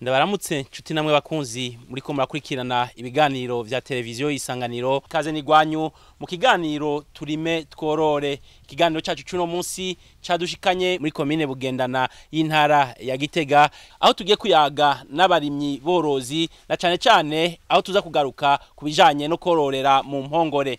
ndabaramutse nshuti namwe bakunzi muriko murakurikirana ibiganiro vya televiziyo isanganiro kaze nigwanyu mu kiganiro turime tworore ikiganiro cacu cuno munsi cadushikanye muri komine bugendana y'intara ya gitega aho tugiye kuyaga n'abarimyi borozi na cane cane aho tuza kugaruka ku bijanye no kororera mu mpongore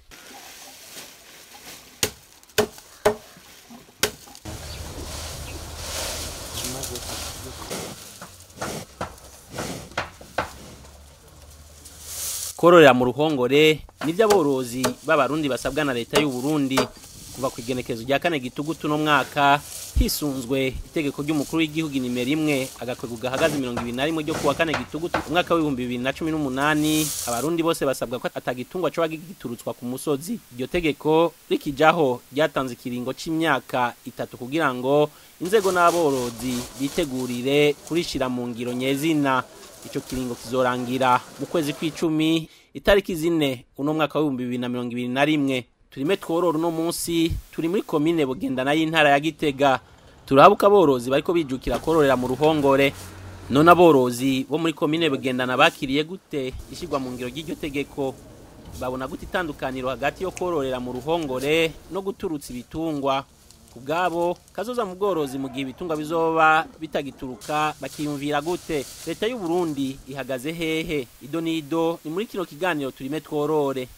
kororera mu ruhongore nivyo aborozi b'abarundi basabwa na leta y'u Burundi kuva ku igenekerezo rya kane gitugutu no mwaka hisunzwe itegeko ry'umukuru w'igihugu nimero imwe agakwego gahagaze mirongo ibiri na rimwe ryo kuwa kane gitugutu umwaka w'ibihumbi bibiri na cumi n'umunani abarundi bose basabwa ko atagitungwa coba giturutswa ku musozi iryo tegeko rikijaho ryatanze ikiringo c'imyaka itatu kugira ngo inzego n'aborozi bitegurire kurishira mu ngiro nyezina ico kiringo kizorangira mu kwezi kw'icumi itariki zine uno mwaka w'ibihumbi bibiri na mirongo ibiri na rimwe turime tworora uno munsi turi muri komine bugendana y'intara ya gitega turahabuka aborozi bariko bijukira kororera mu ruhongore none aborozi bo muri komine bugendana bakiriye gute ishirwa mu ngiro ry'iryo tegeko babona gute itandukaniro hagati yo kororera mu ruhongore no guturutsa ibitungwa kubwabo kazoza mu bworozi mu gihe ibitungwa bizoba bitagituruka bakiyumvira gute leta y'u Burundi ihagaze hehe ido nido ni muri kino kiganiro turime tworore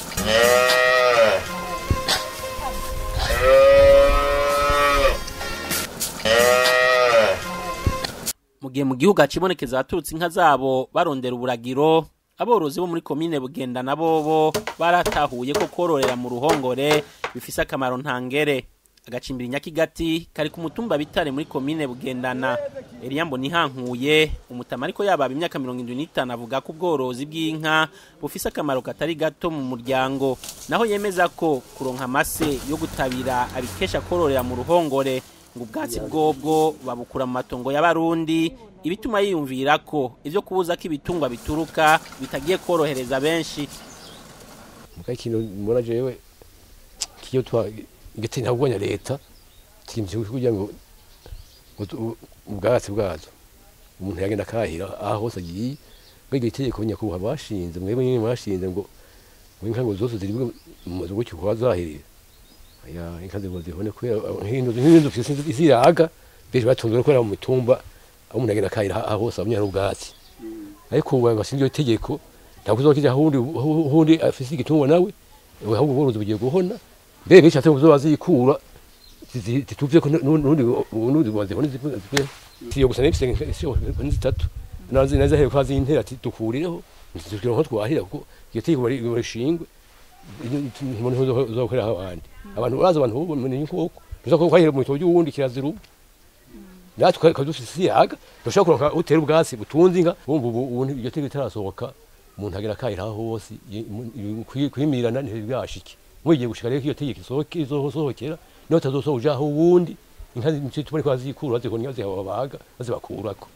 mu gihe mu gihugu hacibonekeza abaturutse inka zabo barondera uburagiro aborozi bo muri komine bugenda na bobo baratahuye ko kororera mu ruhongore bifise akamaro ntangere agacimbira nyakigati kari ku mutumba bitare muri komine bugendana Eliambo nihankuye umutama ariko yababa imyaka 75 avuga ko ubworozi bw'inka bufise akamaro katari gato mu muryango naho yemeza ko kuronka amase yo gutabira abikesha kororera mu ruhongore ngo ubwatsi bwobwo babukura mu matongo y'abarundi ibituma yiyumvira ko ivyo kubuza ko ibitungwa bituruka bitagiye korohereza benshi muka ikintu mbona jewe kiyo twa igiti ntabwo nya leta kimvye kugira ngo ubwatsi bwazo umuntu yagenda kahira aho hose agiye mbega itegeko nyakubahwa bashinze mwebwe nyine bashinze ngo inka ngo zose ziri mu mazu gutyo kuba zahirira ya inka zibo zibone kubera nk'inzu nk'inzu ziraga benshi batunzwe no kubera mu mitumba aho umuntu yagenda kahira aho hose abanya n'ubwatsi ariko ubu bashinze iyo tegeko ntabwo uzokija hundi hundi afise igitungwa nawe ahubwo ubworozi bugiye guhona mbere benshi ate kuzoba zikura zituvye ko nundi nundi bazibone zipfe siyo gusa nifise zitatu nazi naza hero kwazi intera ati dukurireho tukiro nko twahira kuko iyo tegeko bari barishingwe umuntu uzokorera abandi abantu uraza abantu bo ni nkoko tuzako kwahira mu tojo wundi kiraziru natwe kadufise yaga dushobora kuronka utera ubwatsi butunze inka bumva ubu iyo tegeko itarasohoka umuntu agera kahira hose kwimirana ntibwashike mwigiye gushika rero iyo tegeko isohoke izosohokera niyo tazosohoja aho uwundi inka tubone ko bazikura bazikora zihababaga bazibakurako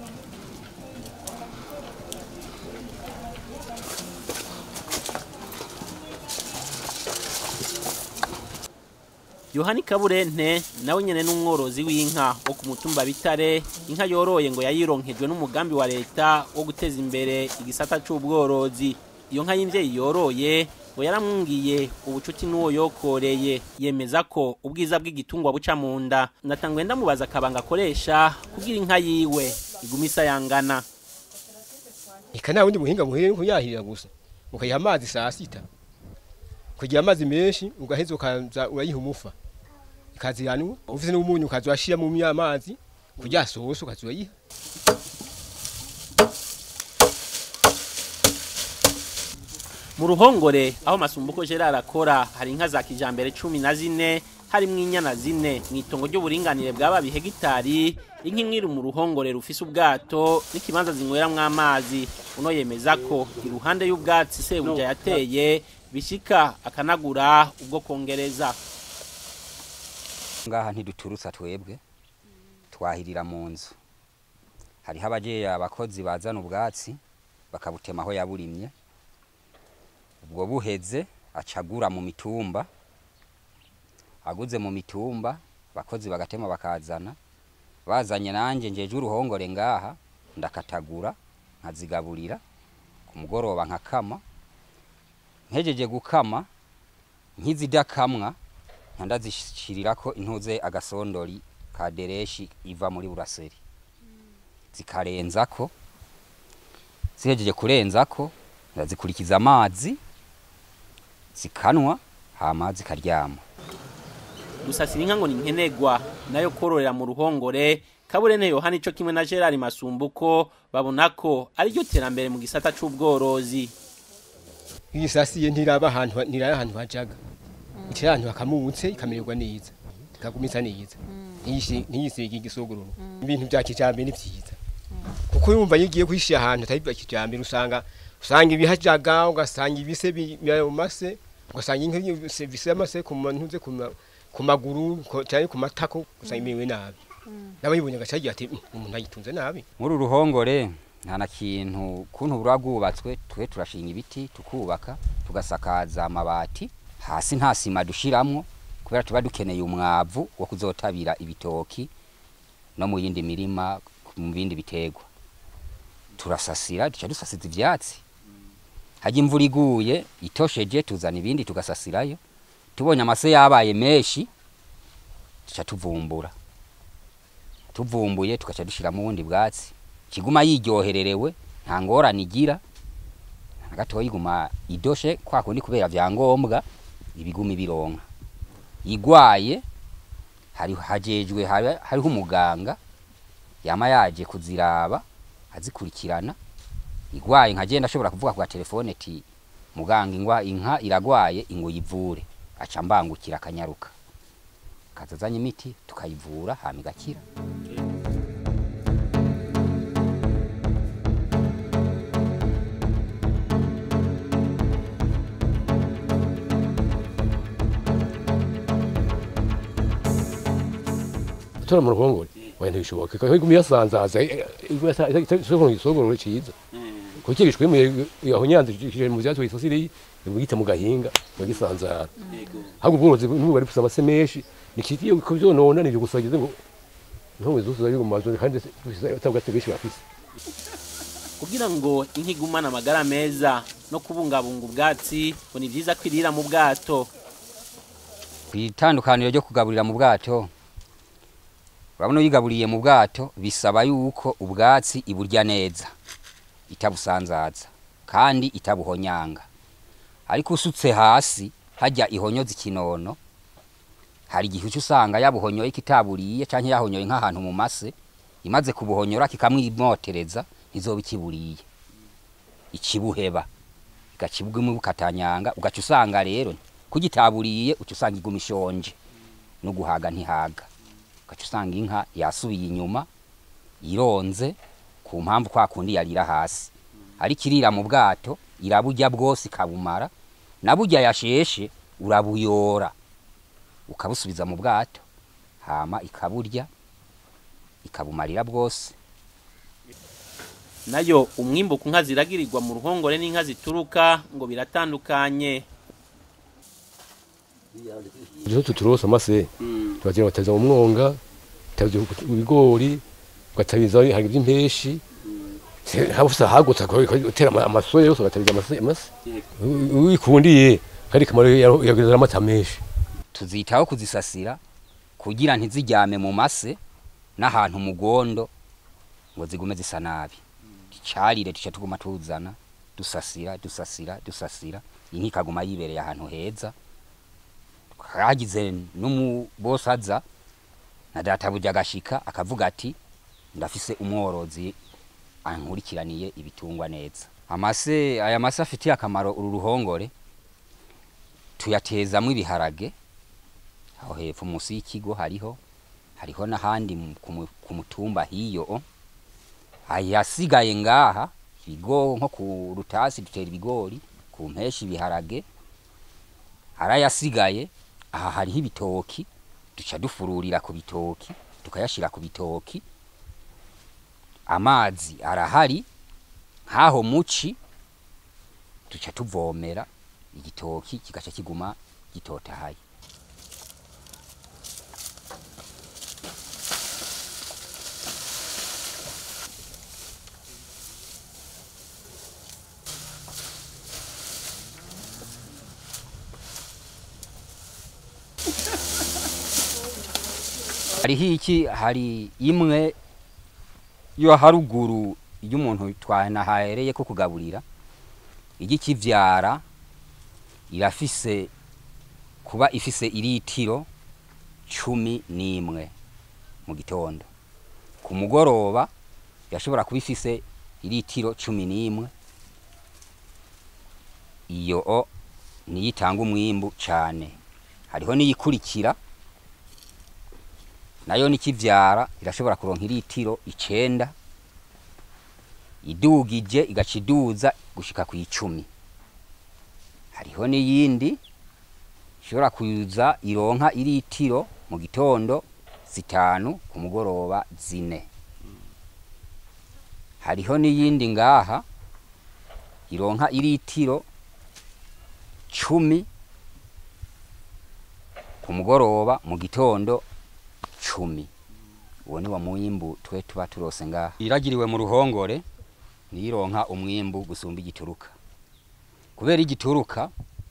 yohani kaburente nawe nyene n'umworozi w'inka wo ku mutumba bitare inka yoroye ngo yayironkejwe n'umugambi wa leta wo guteza imbere igisata c'ubworozi iyo nka y'imvyeyi yoroye ngo yaramwungiye ubucuti n'uwo yokoreye yemeza ko ubwiza bw'igitungwa buca mu nda ndatangwe ndamubaza akabanga akoresha kugira inka yiwe iguma isayangana eka nta wundi muhinga muhire nuko yahirira gusa ukayiha amazi saa sita kugira amazi menshi ugaheza ukaza urayiha umufa ikaziranwa ufise n'umunyu ukaza urashira mu amazi kugira sose ukaza urayiha mu ruhongore aho masumbuko Gerard akora hari inka za kijambere cumi na zine harimwo inyana zine mu itongo ry'uburinganire bwaba bihegitari inka imwe iri mu ruhongore rufise ubwato n'ikibanza zinyweramwo amazi uno yemeza ko iruhande y'ubwatsi sebuja yateye bishika akanagura ubwo kongereza ngaha ntiduturutsa twebwe twahirira mu nzu hariho abajeya abakozi bazana ubwatsi bakabutema aho yaburimye ubwo buheze acagura mu mitumba aguze mu mitumba bakozi bagatema bakazana bazanye nanje njeje uruhongore ngaha ndakatagura nkazigaburira ku mugoroba nkakama nkejeje gukama nkizidakamwa nka ndazishirirako intuze agasondori ka dereshi iva muri buraseri zikarenzako zihejeje kurenzako ndazikurikiza amazi zikanwa hama zikaryama gusasira inka ngo ni nkenegwa nayo kororera mu ruhongore kaburene yohani ico kimwe na gerard masumbuko babona ko ariryo terambere mu gisata c'ubworozi iyo isasiye ntiraba ahantu ntiraba ahantu hajaga itira ahantu hakamutse ikamererwa neza ikagumisa neza Ntiyishi- ntiyisige igisogororo ibintu bya kijambere ni vyiza kuko yumva iyo ugiye kwishyira ahantu atari bya kijambere usanga usanga ibihajaga ugasanga ibise bimase ugasanga inka yose bise amase ku mantuze ku ma- ku maguru ko- cyane ku matako usanga imerewe nabi n'abayibonye agacagira ati "Mm, umuntu ayitunze nabi muri uru ruhongore nta na kintu kuntu bura bwubatswe twe turashinga ibiti tukubaka tugasakaza amabati hasi nta sima dushiramwo kubera tuba dukeneye umwavu wo kuzotabira ibitoki no mu yindi mirima mu bindi biterwa turasasira duca dusasiza ivyatsi hajya imvura iguye itosheje tuzana ibindi tugasasirayo tubonye amase yabaye menshi duca tuvumbura tuvumbuye tugaca dushiramo ubundi bwatsi kiguma yiryohererewe nta ngorane igira na gatoya iguma idoshe kwa kundi kubera vyangombwa ibiguma ibironka igwaye hari hajejwe habe- hariho umuganga yama yaje kuziraba azikurikirana igwaye nkagenda ashobora kuvuga kwa telefone ti muganga ingwa inka iragwaye ingo yivure aca mbangukira akanyaruka kazazanye imiti tukayivura hama igakira gutora mu ruhongore oya ntibishoboka kuko iguma yasanzaza isogoro isogoro ciza kuko gishwemuye aho nyanza kije mu vyatsi wisasiriye bwite mu gahinga bagisanzara ahubwo ubworozi n'ubu bari gusaba se menshi nikitiye ko vyonona nivyo gusagize ngo ntumwe zose zari mu mazu kandi atabwate benshi bafise kugira ngo inka igumane amagara meza no kubungabunga ubwatsi ngo ni vyiza kwirira mu bwato kwitandukaniro ryo kugaburira mu bwato urabona uyigaburiye mu bwato bisaba yuko ubwatsi iburya neza itabusanzaza kandi itabuhonyanga ariko usutse hasi hajya ihonyoza ikinono hari igihe uca usanga yabuhonyoye kitaburiye canke yahonyoye nk'ahantu mu mase imaze kubuhonyora kikamwimotereza ntizoba ikiburiye ikibuheba igacibwimo bukatanyanga ugaca usanga rero kugitaburiye uca usanga iguma ishonje no guhaga ntihaga ugaca usanga inka yasubiye inyuma ironze ku mpamvu kwa kundi yarira hasi ariko irira mu bwato iraburya bwose ikabumara na burya yasheshe urabuyora ukabusubiza mu bwato hama ikaburya ikabumarira bwose nayo umwimbu ku nka ziragirirwa mu ruhongore n'inka zituruka ngo biratandukanye Izo tuturose amase tubagira bataza mu mwonga tazi ibigori ugatabiza hari iby'impeshi habusa hagutse utera amasoya yose ugatabiza amase amase wikundiye kandi kamaro yageza amata menshi tuzitaho kuzisasira kugira ntizijyame mu mase n'ahantu mu gondo ngo zigume zisa nabi icarire tuca tuguma tuzana dusasira dusasira dusasira inka ikaguma yibereye ahantu heza hagize n'umubosaza na data burya agashika akavuga ati ndafise umworozi ankurikiraniye ibitungwa neza amase aya mase afitiye akamaro uru ruhongore tuyatezamwo ibiharage aho hepfo munsi y'ikigo hariho hariho n'ahandi mu- ku mu- ku mutumba hiyo ayasigaye ngaha ibigo nko ku rutasi dutera ibigori ku mpeshi ibiharage arayasigaye aha hariho ibitoki duca dufururira ku bitoki tukayashira ku bitoki amazi arahari nk'aho muci duca tuvomera igitoki kigaca kiguma gitotahaye hariho iki hari imwe yo haruguru y'umuntu twanahereye ko kugaburira igikivyara irafise kuba ifise iritiro cumi n'imwe mu gitondo ku mugoroba yashobora kuba ifise iritiro cumi n'imwe iyo o niyo itanga umwimbu cane hariho n'iyikurikira nayo nikivyara irashobora kuronka iritiro icenda idugije igaca iduza gushika ku icumi hariho n'iyindi ishobora kuza ironka iritiro mu gitondo zitanu ku mugoroba zine hariho n'iyindi ngaha ironka iritiro cumi ku mugoroba mu gitondo cumi uwo ni wa mwimbu twe tuba turose ngaha iragiriwe mu ruhongore niyironka umwimbu gusumba igituruka kubera igituruka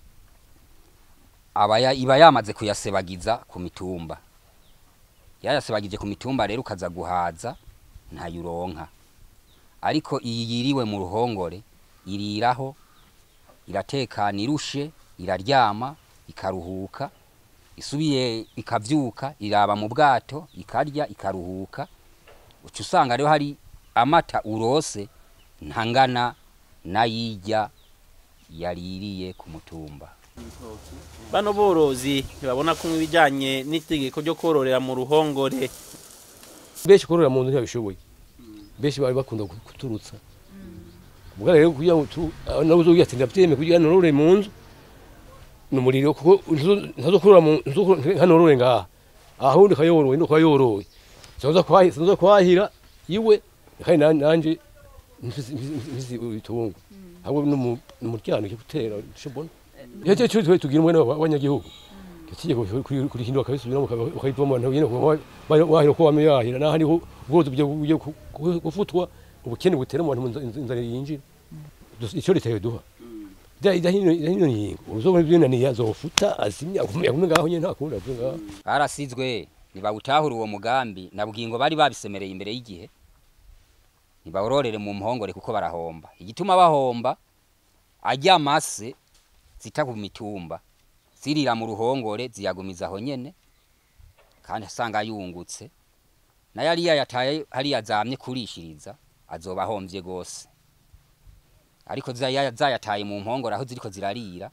aba ya- iba yamaze kuyasebagiza ku mitumba yayasebagije ku mitumba rero ukaza guhaza ntayuronka ariko iyi yiriwe mu ruhongore iriraho iratekana irushe iraryama ikaruhuka isubiye ikavyuka iraba mu bwato ikarya ikaruhuka uca usanga rero hari amata urose ntangana n'ayirya yaririye ku mutumba bano borozi ntibabona ko ibijyanye n'itegeko ryo kororera mu ruhongore benshi korora mu nzu ntibabishoboye benshi bari bakunda kuturutsa ubwo rero kugira ngo tu nawe uzogira ati ndabyemeye kugira ngo norore mu nzu ni umuriro kuko ntazokorora mu ntanorore ngaha ahundi kayoroye no kwayoroye sinza kwahira sinza kwahira iwe kandi nan- nanje mfise mfise ibitungwa ahubwo n'umuryango cyo gutera shobona yaje cyo twe tugira umwe n'abanyagihugu kigiye kurihindura kabisubiramo ukayivoma nyine wahira ko wame yahira naho hariho ubworozi bugiye gufutwa ubukene butera mu bantu inzara yinjira icyo leta yoduha idahino nyingo uzobona ibyunaniye azofuta azimya agume ngaho nyine nta kundi avuga ngaho barasizwe ntibawutahura uwo mugambi na bugingo bari babisemereye imbere y'igihe ntibawurorere mu mpongore kuko barahomba igituma bahomba ajya amase zita ku mitumba zirira mu ruhongore ziyagumiza aho nyene kandi asanga yungutse nayo ariya yataye hariya zamye kurishiriza azoba ahombye gose ariko zaya- zayataye mu mpongore aho ziriko zirarira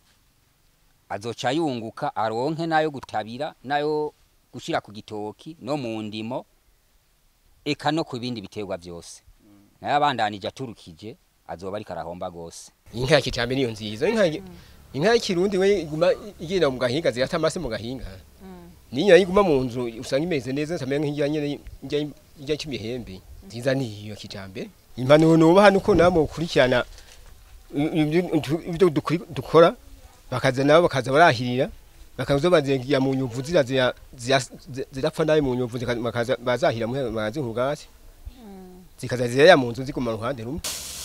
azoca yunguka aronke nayo gutabira nayo gushira ku gitoki no mu ndimo eka no ku bindi biterwa byose nayo abandanije aturukije azoba ariko arahomba gose inka ya kijambe niyo nziza inka inka y'ikirundi we iguma igenda mu gahinga zirata amase mu gahinga niyo yiguma mu nzu usanga imeze neza nsamenya nk'ijya nyene ijya ijya cy'imihembe nziza niyo kijambe impanuro nuba hano uko nabo ukurikirana ibyo- ibyo dukuri- dukora bakaza nabo bakaza barahirira bakaza bazengiya mu nyuvu zira zira- zira- zirapfa nabi mu nyuvu zika- bakaza bazahira mu magazi nk'ubwatsi zikaza ziraya mu nzu ziguma ruhande rumwe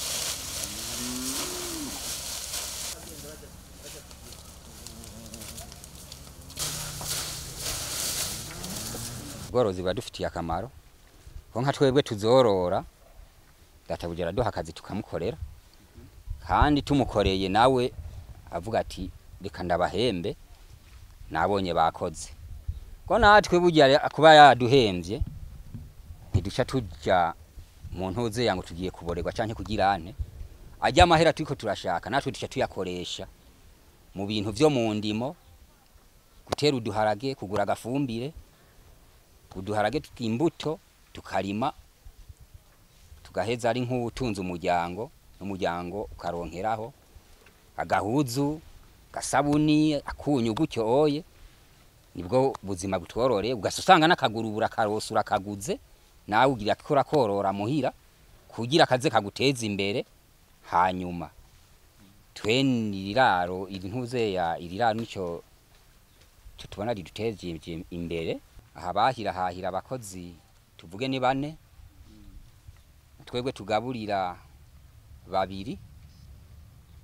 ubworozi buradufitiye akamaro ko nka twebwe tuzorora databuja araduha akazi tukamukorera kandi tumukoreye nawe avuga ati reka ndabahembe nabonye bakoze ko natwe burya kuba yaduhembye ntiduca tuja mu ntuze yango tugiye kuborerwa canke kugira ane ajya amahera turiko turashaka natwe duca tuyakoresha mu bintu vyo mu ndimo gutera uduharage kugura agafumbire uduharage tw'imbuto tukarima tugaheza ari nk'utunze umuryango n'umuryango ukaronkeraho agahuzu gasabuni akunyu gutyo oye nibwo buzima butwororeye ugasa usanga n'akaguru urakarosa urakaguze nawe ugira ko urakorora muhira kugira akaze kaguteza imbere hanyuma tweni iriraro iri ntuze ya iriraro nico cyo tubona riduteje imbere aha bahira hahira abakozi tuvuge ni bane twebwe tugaburira babiri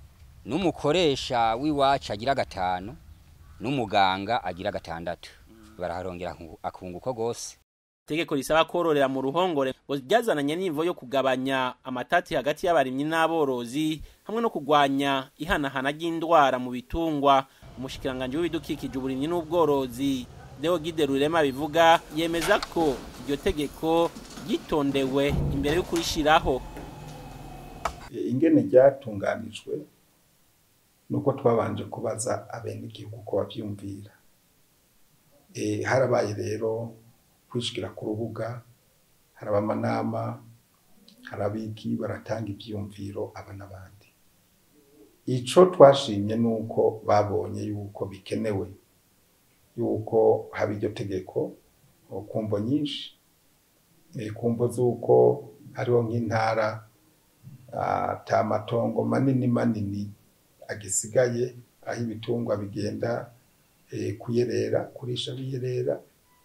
n'umukoresha w'iwacu agira gatanu n'umuganga agira gatandatu baraharongera akunguko gose itegeko risaba kororera mu ruhongore ngo ryazananye n'imvo yo kugabanya amatati hagati y'abarimyi n'aborozi hamwe no kugwanya ihanahana ry'indwara mu bitungwa umushikiranganje w'ibidukikije uburimyi n'ubworozi Deo Gide Rurema bivuga yemeza ko iryo tegeko ryitondewe imbere yo kurishiraho ingene ryatunganijwe nuko twabanje kubaza abenegihugu ko bavyumvira e, harabaye rero kwishikira ku rubuga haraba amanama harabiki baratanga ivyumviro aba n'abandi ico twashimye nuko babonye yuko bikenewe yuko haba iryo tegeko kumvo nyinshi kumvo z'uko hariho nk'intara ata matongo manini manini agisigaye aho ibitungwa bigenda kuyerera kurisha biyerera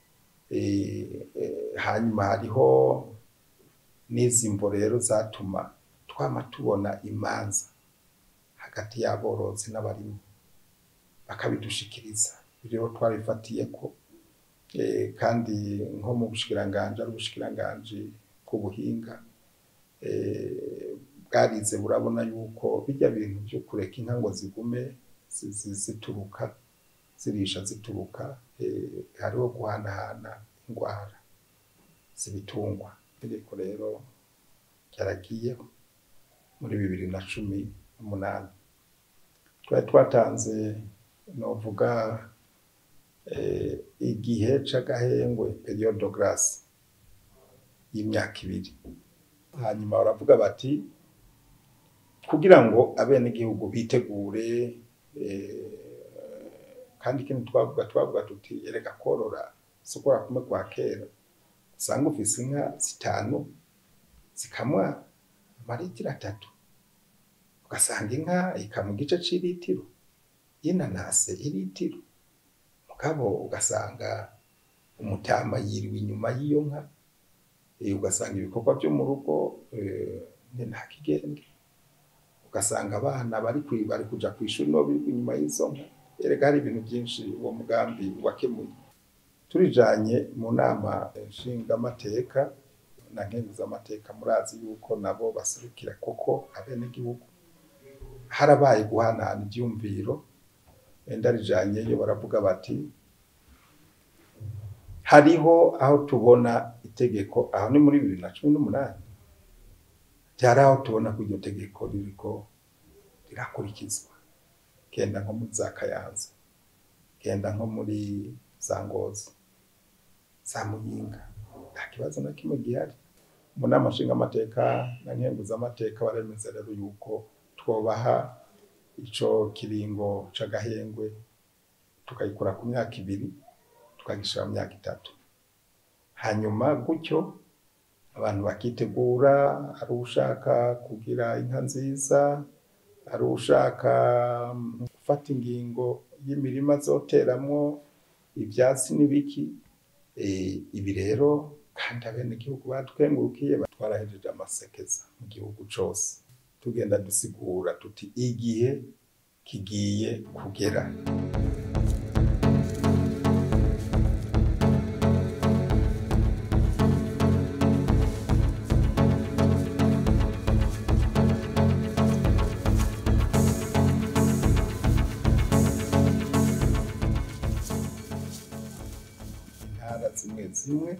hanyuma hariho n'izi mvo rero zatuma twama tubona imanza hagati y'aborozi n'abarimyi bakabidushikiriza rero twarifatiye ko kandi nko mu bushikiranganje ari ubushikiranganje bw'ubuhinga bwarize burabona yuko bijya bintu byo kureka inka ngo zigume zituruka zirisha zituruka hariho guhanahana indwara z'ibitungwa itegeko rero ryaragiyeho muri bibiri na cumi n'umunani twari twatanze novuga igihe c'agahengwe periode grace y'imyaka ibiri hanyuma baravuga bati kugira ngo abenegihugu bitegure kandi ikindi twavuga twavuga tuti erega korora sokora kumwe kwa kera usanga ufise inka zitanu zikamwa amaritiro atatu ugasanga inka ikamwa igice c'iritiro y'inanase iritiro mugabo ugasanga umutama yiriwe inyuma y'iyo nka ugasanga ibikorwa byo mu rugo nta kigenge ugasanga abana bari bari kuja ku ishuri no biri inyuma y'izo nka erega hari ibintu byinshi uwo mugambi wakemuye turijanye mu nama nshingamateka na nkenguzamateka murazi yuko nabo baserukira koko abenegihugu harabaye guhanahana ivyumviro wenda rijanyeyo baravuga bati hariho aho tubona itegeko aho ni muri bibiri na cumi n'umunani byari aho tubona ko iryo tegeko ririko rirakurikizwa genda nko muri za kayanza genda nko muri za ngozi za muyinga nta kibazo na kimwe gihari mu nama nshingamateka na nkenguzamateka baremeza rero yuko twobaha ico kiringo c'agahengwe tukayikura ku myaka ibiri tukagishira mu myaka itatu hanyuma gutyo abantu bakitegura ari ushaka kugira inka nziza ari ushaka gufata ingingo y'imirima zoteramwo ivyatsi n'ibiki ibi rero kandi abenegihugu batwengurukiye twarahejeje amasekeza mu gihugu cose tugenda dusigura tuti igihe kigiye kugera intara zimwe zimwe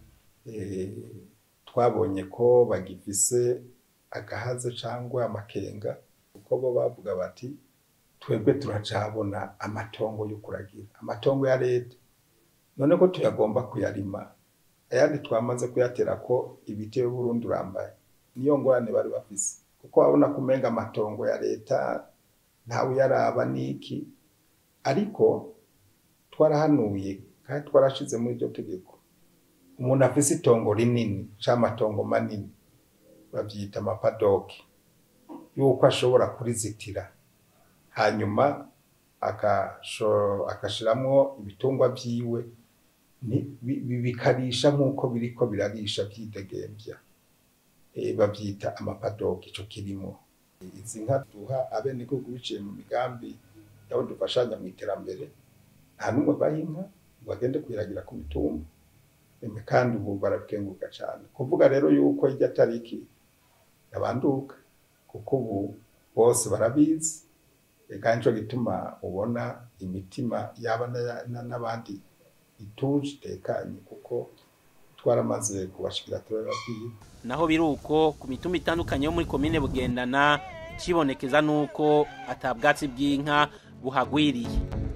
twabonye ko bagifise agahaze cyangwa amakenga kuko bo bavuga bati twebwe turacabona amatongo yo kuragira amatongo ya leta none ko tuyagomba kuyarima ayandi twamaze kuyatera ko ibiti y'uburundi urambaye niyo ngorane bari bafise kuko babona kumenga amatongo ya leta ntawe uyaraba niki ariko twarahanuye kandi twarashize muri iryo tegeko umuntu afise itongo rinini c'amatongo manini bavyita amapadoki yuko ashobora kurizitira hanyuma agashiramwo ibitungwa vyiwe bikarisha nk'uko biriko birarisha vyidegembya bavyita amapadoki ico kirimo izi nka duha abenegihugu biciye mu migambi yabo dufashanya mu iterambere nta n'umwe baha inka bagende kwiragira ku mitumba eme kandi ubu barabikenguruka cyane kuvuga rero yuko irya tariki yabanduka kuko ubu bose barabizi E, kandi nico gituma ubona imitima yaba na- na- n'abandi ituje itekanye kuko twaramaze kubashikira turababwira naho biruko ku mitumba itandukanye yo muri komine bugendana cibonekeza nuko atabwatsi bw'inka buhagwiriye